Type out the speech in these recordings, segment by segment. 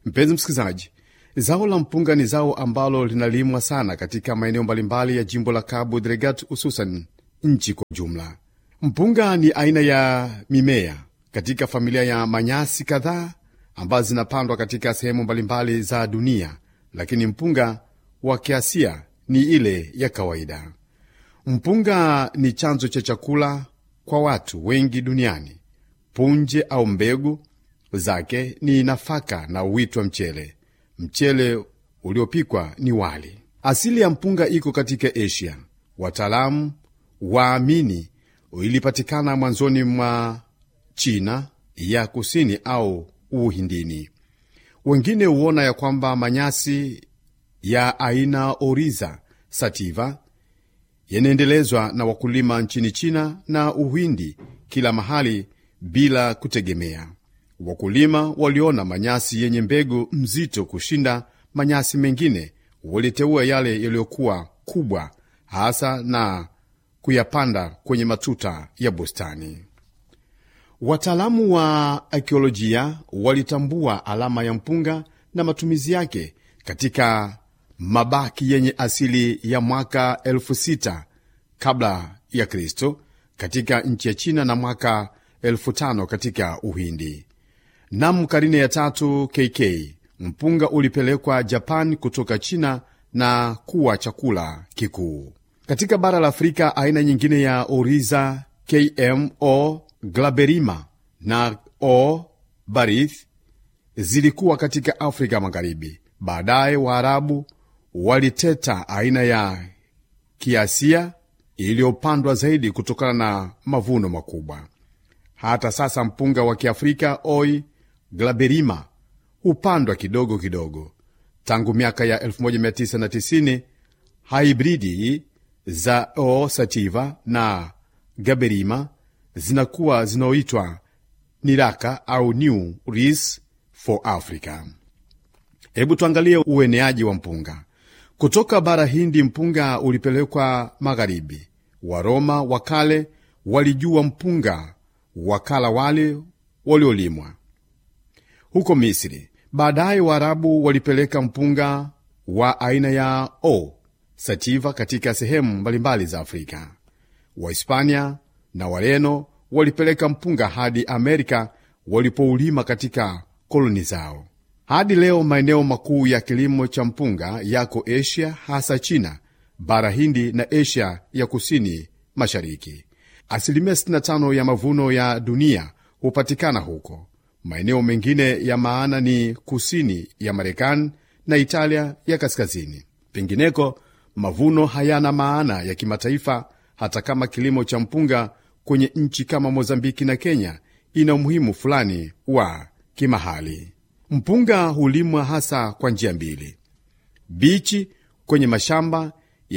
Mpenzi msikilizaji, zao la mpunga ni zao ambalo linalimwa sana katika maeneo mbalimbali ya jimbo la Cabo Delgado, hususan nchi kwa ujumla. Mpunga ni aina ya mimea katika familia ya manyasi kadhaa ambazo zinapandwa katika sehemu mbalimbali za dunia, lakini mpunga wa kiasia ni ile ya kawaida. Mpunga ni chanzo cha chakula kwa watu wengi duniani. Punje au mbegu zake ni nafaka na huitwa mchele. Mchele uliopikwa ni wali. Asili ya mpunga iko katika Asia. Wataalamu waamini ilipatikana mwanzoni mwa China ya kusini au Uhindini. Wengine huona ya kwamba manyasi ya aina Oriza sativa yanaendelezwa na wakulima nchini China na Uhindi kila mahali bila kutegemea. Wakulima waliona manyasi yenye mbegu mzito kushinda manyasi mengine, waliteua yale yaliyokuwa kubwa hasa na kuyapanda kwenye matuta ya bustani. Wataalamu wa akiolojia walitambua alama ya mpunga na matumizi yake katika mabaki yenye asili ya mwaka elfu sita kabla ya Kristo katika nchi ya China na mwaka elfu tano katika Uhindi. Nam karine ya tatu KK mpunga ulipelekwa Japan kutoka China na kuwa chakula kikuu katika bara la Afrika. Aina nyingine ya Oriza KMO glaberima na O barith zilikuwa katika Afrika Magharibi. Baadaye Waarabu waliteta aina ya kiasia iliyopandwa zaidi kutokana na mavuno makubwa. Hata sasa mpunga wa Kiafrika Oi glaberima hupandwa kidogo kidogo. Tangu miaka ya 1990 haibridi za O sativa na gaberima zinakuwa zinaoitwa niraka au New Ris for Africa. Hebu tuangalie ueneaji wa mpunga kutoka bara Hindi. Mpunga ulipelekwa magharibi. Waroma wa kale walijua mpunga, wakala wale waliolimwa huko Misri. Baadaye Waarabu walipeleka mpunga wa aina ya O sativa katika sehemu mbalimbali za Afrika. Wahispania na Wareno walipeleka mpunga hadi Amerika walipoulima katika koloni zao. Hadi leo maeneo makuu ya kilimo cha mpunga yako Asia, hasa China, bara Hindi na Asia ya kusini mashariki. Asilimia 65 ya mavuno ya dunia hupatikana huko. Maeneo mengine ya maana ni kusini ya Marekani na Italia ya kaskazini. Pengineko mavuno hayana maana ya kimataifa, hata kama kilimo cha mpunga kwenye nchi kama Mozambiki na Kenya ina umuhimu fulani wa kimahali. Mpunga hulimwa hasa kwa njia mbili: bichi kwenye mashamba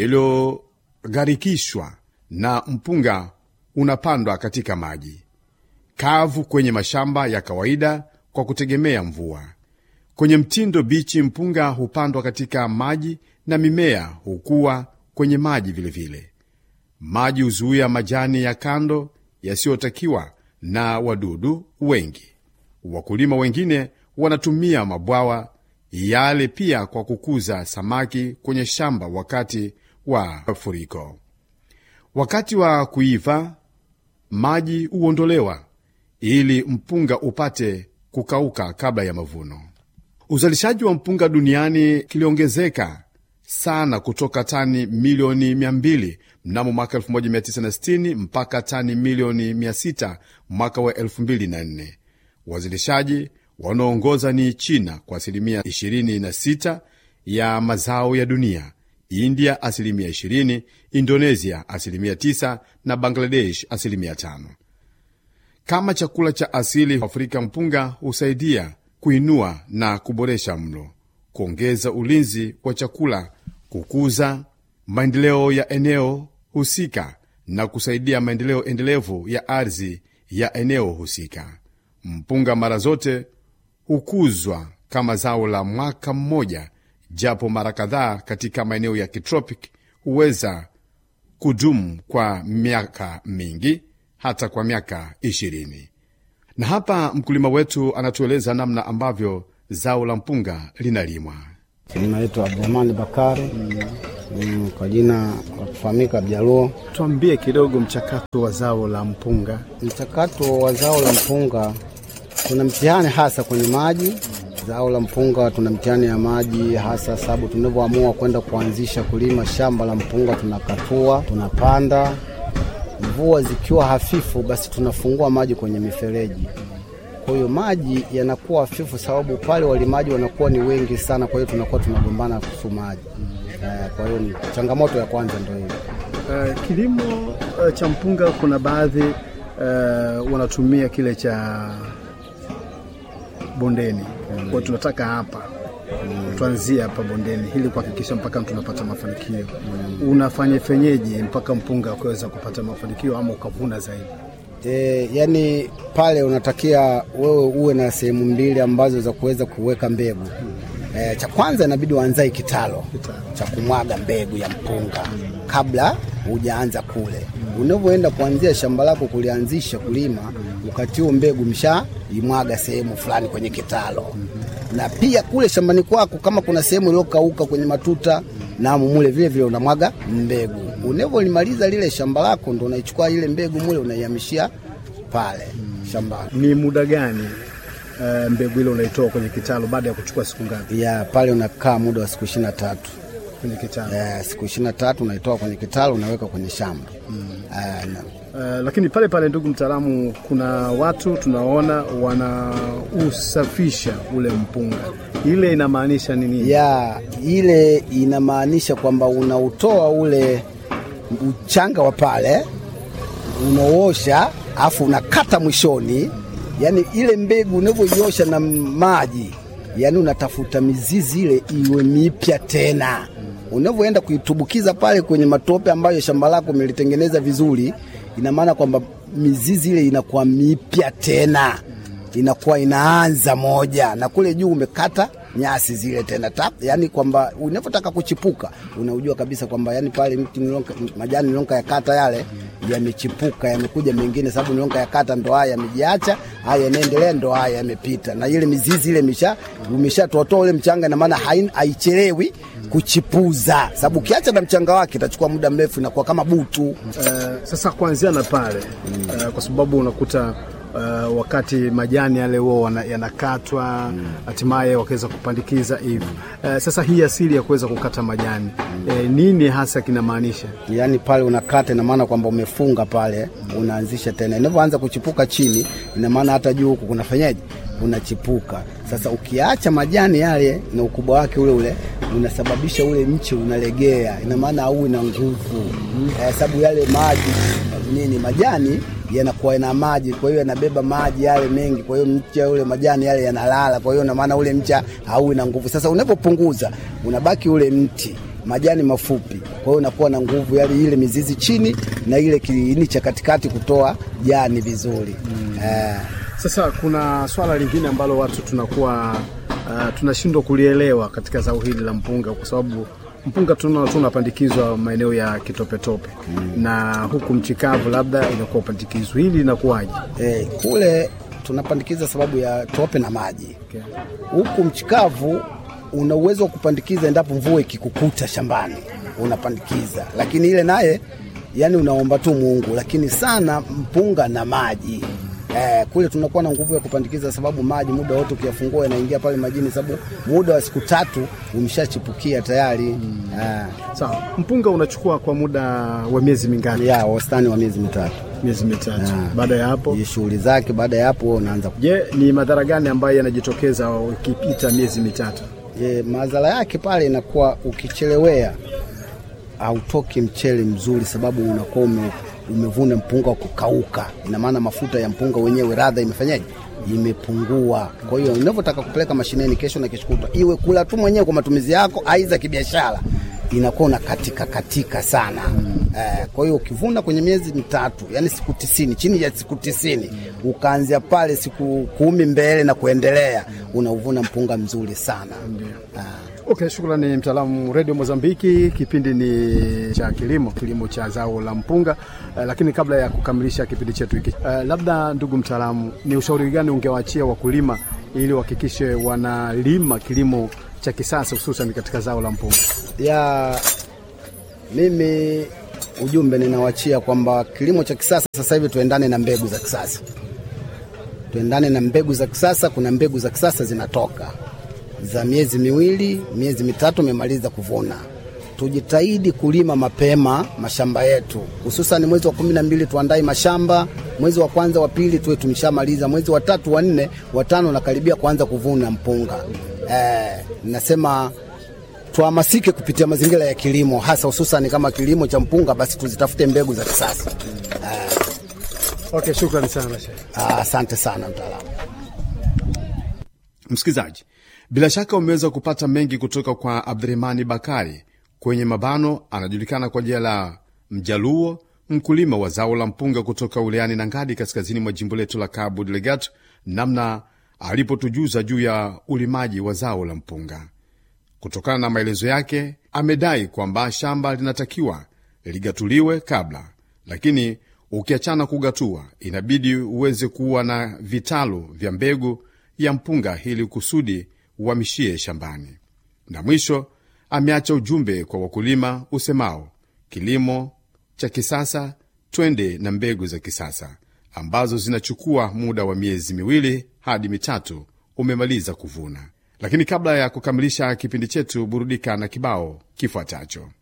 yaliyogharikishwa, na mpunga unapandwa katika maji kavu kwenye mashamba ya kawaida kwa kutegemea mvua. Kwenye mtindo bichi, mpunga hupandwa katika maji na mimea hukua kwenye maji vilevile vile. Maji huzuia majani ya kando yasiyotakiwa na wadudu wengi. Wakulima wengine wanatumia mabwawa yale pia kwa kukuza samaki kwenye shamba wakati wa mafuriko. Wakati wa kuiva, maji huondolewa ili mpunga upate kukauka kabla ya mavuno. Uzalishaji wa mpunga duniani kiliongezeka sana kutoka tani milioni 200 mnamo mwaka 1960 mpaka tani milioni 600 mwaka wa 2004. Wazalishaji wanaoongoza ni China kwa asilimia 26 ya mazao ya dunia, India asilimia 20, Indonesia asilimia 9 na Bangladesh asilimia 5. Kama chakula cha asili Afrika, mpunga husaidia kuinua na kuboresha mlo, kuongeza ulinzi wa chakula, kukuza maendeleo ya eneo husika na kusaidia maendeleo endelevu ya ardhi ya eneo husika. Mpunga mara zote hukuzwa kama zao la mwaka mmoja, japo mara kadhaa katika maeneo ya kitropic huweza kudumu kwa miaka mingi hata kwa miaka ishirini. Na hapa mkulima wetu anatueleza namna ambavyo zao la mpunga linalimwa. Naitwa Abdurahmani Bakari mm, kwa jina la kufahamika Abjaluo. Tuambie kidogo mchakato wa zao la mpunga. Mchakato wa zao la mpunga, tuna mtihani hasa kwenye maji. Zao la mpunga tuna mtihani ya maji hasa, sababu tunavyoamua kwenda kuanzisha kulima shamba la mpunga, tunakatua, tunapanda. Mvua zikiwa hafifu, basi tunafungua maji kwenye mifereji kwa hiyo maji yanakuwa hafifu, sababu pale walimaji wanakuwa ni wengi sana, kwa hiyo tunakuwa tunagombana kuhusu maji. Eh, Kwa hiyo ni changamoto ya kwanza ndio hiyo. Uh, kilimo uh, cha mpunga kuna baadhi uh, wanatumia kile cha bondeni. Kwa hiyo tunataka hapa tuanzie hapa bondeni ili kuhakikisha mpaka tunapata mafanikio. Unafanya fenyeje mpaka mpunga ukaweza kupata mafanikio ama ukavuna zaidi? E, yani pale unatakia wewe uwe na sehemu mbili ambazo za kuweza kuweka mbegu. E, cha kwanza inabidi uanzae kitalo cha kumwaga mbegu ya mpunga kabla hujaanza kule. Unavyoenda kuanzia shamba lako kulianzisha kulima, wakati huo mbegu msha imwaga sehemu fulani kwenye kitalo, na pia kule shambani kwako kama kuna sehemu iliyokauka kwenye matuta na mule vile vile unamwaga mbegu. Unavyolimaliza lile shamba lako, ndo unaichukua ile mbegu mule unaihamishia pale shambani. Ni muda gani uh, mbegu ile unaitoa kwenye kitalu baada ya kuchukua siku ngapi Ya pale unakaa muda wa siku ishirini na tatu. kwenye kitalu? Eh, siku ishirini na tatu unaitoa kwenye kitalu unaweka kwenye shamba Eh, na- Uh, lakini pale pale, ndugu mtaalamu, kuna watu tunaona wanausafisha ule mpunga, ile inamaanisha nini? ya ile inamaanisha kwamba unautoa ule uchanga wa pale unaosha, afu unakata mwishoni, yani ile mbegu unavyoiosha na maji, yani unatafuta mizizi ile iwe mipya tena. Unavyoenda kuitubukiza pale kwenye matope ambayo shamba lako umelitengeneza vizuri, ina maana kwamba mizizi ile inakuwa mipya tena inakuwa inaanza moja na kule juu umekata nyasi zile tena tap, yani kwamba unavyotaka kuchipuka unaujua kabisa kwamba yani pale mti nilonka, majani nilonka ya kata yale yamechipuka yamekuja mengine, sababu nilonka ya kata ndo haya yamejiacha, haya yanaendelea, ndo haya yamepita, na ile mizizi ile misha umeshatotoa ule mchanga, na maana hain- haichelewi kuchipuza, sababu ukiacha na mchanga wake itachukua muda mrefu, inakuwa kama butu. Uh, sasa kuanzia na pale uh, kwa sababu unakuta uh, wakati majani yale huo wana- yanakatwa hatimaye wakaweza kupandikiza hivi. Uh, sasa hii asili ya kuweza kukata majani eh, nini hasa kinamaanisha? yaani pale unakata, ina maana kwamba umefunga pale, unaanzisha tena. Inavyoanza kuchipuka chini, ina maana hata juu huku kunafanyaje, unachipuka. Sasa ukiacha majani yale na ukubwa wake ule ule, unasababisha ule mche unalegea, ina maana auwi na nguvu eh, sababu yale maji nini, majani yanakuwa na maji, kwa hiyo yanabeba maji yale mengi, kwa hiyo mche ule majani yale yanalala, kwa hiyo ina maana ule mcha hauwi na nguvu. Sasa unapopunguza unabaki ule mti majani mafupi, kwa hiyo unakuwa na nguvu yale ile mizizi chini na ile kiini cha katikati kutoa jani vizuri eh. Sasa kuna swala lingine ambalo watu tunakuwa uh, tunashindwa kulielewa katika zao hili la mpunga, kwa sababu mpunga tuna tunapandikizwa maeneo ya kitopetope na huku mchikavu labda inakuwa upandikizwa, hili linakuwaje? Eh, kule tunapandikiza sababu ya tope na maji. Huku mchikavu una uwezo wa kupandikiza endapo mvua ikikukuta shambani unapandikiza, lakini ile naye yani unaomba tu Mungu, lakini sana mpunga na maji Eh, kule tunakuwa na nguvu ya kupandikiza sababu maji muda wote ukiyafungua yanaingia pale majini, sababu muda wa siku tatu umeshachipukia tayari eh, Sawa, mpunga unachukua kwa muda wa miezi mingapi? ya wastani wa miezi mitatu Miezi mitatu. Baada ya hapo, Hii shughuli zake. Baada ya hapo wewe unaanza je, ni madhara gani ambayo yanajitokeza ukipita miezi mitatu? E, madhara yake pale inakuwa ukichelewea hautoki mchele mzuri, sababu unakuwa ume, umevuna mpunga wa kukauka. Ina maana mafuta ya mpunga wenyewe radha imefanyaje, imepungua. Kwa hiyo unavyotaka kupeleka mashineni kesho na kesho kutwa, iwe kula tu mwenyewe kwa matumizi yako, aidha kibiashara, inakuwa una katika katika sana Eh, kwa hiyo ukivuna kwenye miezi mitatu, yani siku tisini, chini ya siku tisini, ukaanzia pale siku kumi mbele na kuendelea, unauvuna mpunga mzuri sana. Ah. Okay, shukrani mtaalamu Radio Mozambiki. Kipindi ni cha kilimo, kilimo cha zao la mpunga. Uh, lakini kabla ya kukamilisha kipindi chetu hiki uh, labda ndugu mtaalamu, ni ushauri gani ungewaachia wakulima ili wahakikishe wanalima kilimo cha kisasa hususan katika zao la mpunga? ya mimi ujumbe ninawachia kwamba kilimo cha kisasa sasa hivi tuendane na mbegu za kisasa, tuendane na mbegu za kisasa. Kuna mbegu za kisasa zinatoka za miezi miwili, miezi mitatu, umemaliza kuvuna. Tujitahidi kulima mapema mashamba yetu, hususan mwezi wa kumi na mbili tuandae mashamba, mwezi wa kwanza wa pili tuwe tumeshamaliza, mwezi wa tatu wa nne wa tano nakaribia kuanza kuvuna mpunga. Eh, nasema tuhamasike kupitia mazingira ya kilimo hasa hususan kama kilimo cha mpunga, basi tuzitafute mbegu za kisasa. Okay, shukrani sana Sheikh. Ah, Asante sana mtaalamu. Msikilizaji, bila shaka umeweza kupata mengi kutoka kwa Abdurahmani Bakari kwenye mabano, anajulikana kwa jina la Mjaluo, mkulima wa zao la mpunga kutoka wilayani Nangadi, kaskazini mwa jimbo letu la Cabo Delgado, namna alipotujuza juu ya ulimaji wa zao la mpunga. Kutokana na maelezo yake, amedai kwamba shamba linatakiwa ligatuliwe kabla, lakini ukiachana kugatua, inabidi uweze kuwa na vitalu vya mbegu ya mpunga ili kusudi uhamishie shambani. Na mwisho ameacha ujumbe kwa wakulima usemao, kilimo cha kisasa, twende na mbegu za kisasa ambazo zinachukua muda wa miezi miwili hadi mitatu umemaliza kuvuna. Lakini kabla ya kukamilisha kipindi chetu, burudika na kibao kifuatacho.